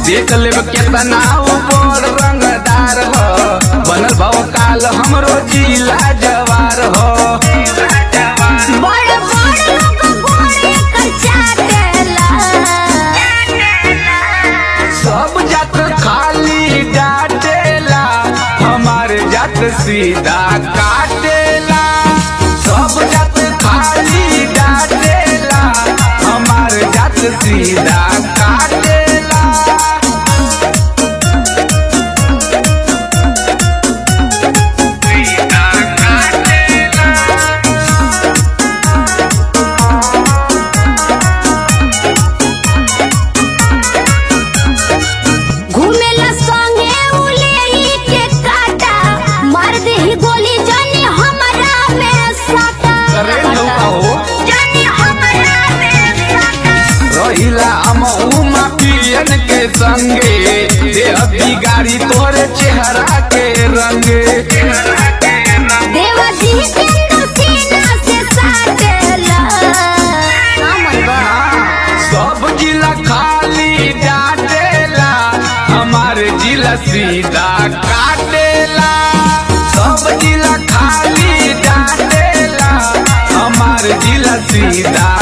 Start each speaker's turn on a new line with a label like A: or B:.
A: देख लेब केतना ऊपर रंगदार हो बनल भाव काल हमरो जिला जवार हो
B: बड़ बड़ लोग घोड़े कर चाटेला
A: सब जात खाली डाटेला हमारे जात सीधा काटेला सब जात खाली डाटेला हमारे जात सीधा काटेला सीधा काटेला
B: घूमेला संगे उलेही के काटा मार देही गोली जानी हमरा में साटा
A: अरे नौका हो
B: जानी हमरा में साटा
A: रहिला हम उमा पियन के संगे देह बिगाड़ी तोरे चेहरा के रंगे
B: देवा जी के सीना से साटेला कामलबा
A: सब जिला खाली डाटेला हमारे जिला सीधा काटेला सब जिला खाली डाटेला हमारे जिला सीधा